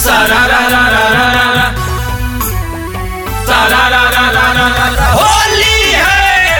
सारा रा रा रा रा रा रा सारा रा रा रा रा रा रा होली है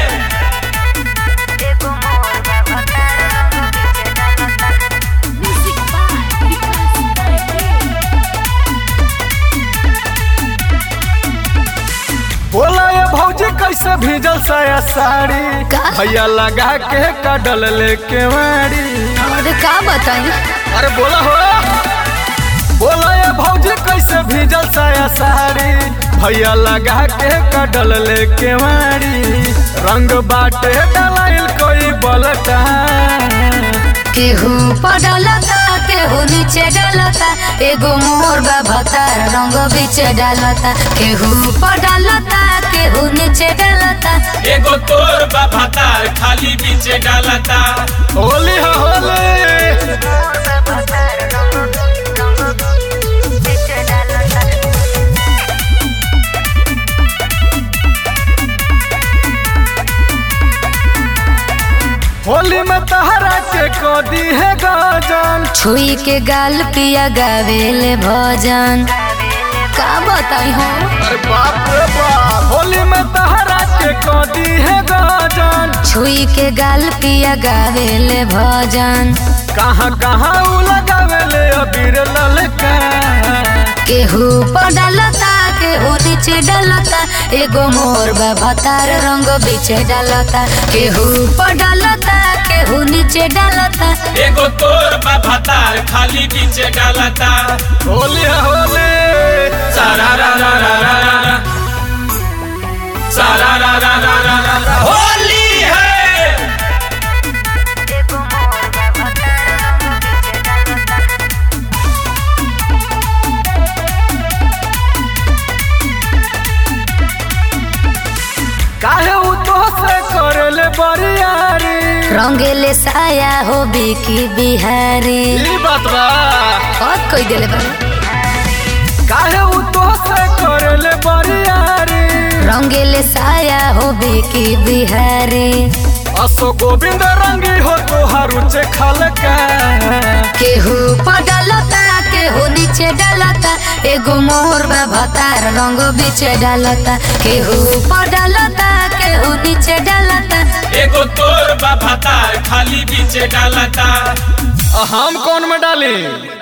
बोला ये भौजी कैसे भीजल साया साड़ी का? भैया लगा के कडल लेके वाड़ी अरे का बताई अरे बोला हो बोला ये भौजी कैसे भीजल साया साड़ी भैया लगा के कडल लेके वाड़ी रंग बाटे डलाइल कोई बलटा केहू पडलता केहू नीचे डलता एगो मोर भतार रंग बीच डालता केहू पडलता केहू नीचे डलता एगो तोर बाबा तार खाली बीचे डालता होली हो होली होली में तहरा के कोदी है गजन छुई के गाल पिया गावेले भजन का बताई हो अरे बाप रे बाप होली में तहरा के कोदी है गजन छुई के गाल पिया गावेले भजन कहाँ कहाँ उ लगावेले अबीर ललका केहू पडलता केहू नीचे डलता एगो मोर भतार रंग बीचे डालता केहू पडलता केहू नीचे डालता एगो तोर बाबा तार खाली बीचे डालता होली है होली सारा रा रा रा रा रा रा सारा रा रा रा रा रा रा होली है काहे उ तो से करेले बरियारी रंगेले साया हो बिकी बिहारी ई बात बा और कोई दिले बा काहे उ तो से करेले बरियारी रंगेले साया हो बिकी बिहारी असो गोविंद रंगी हो तोहार उच्चे खलका केहू पडलता केहू नीचे डालता एगो मोर भतार रंग बीचे डालता केहू पडलता केहू नीचे डालता एगो तोर बाबा तार खाली बीचे डालता हम कौन में डाली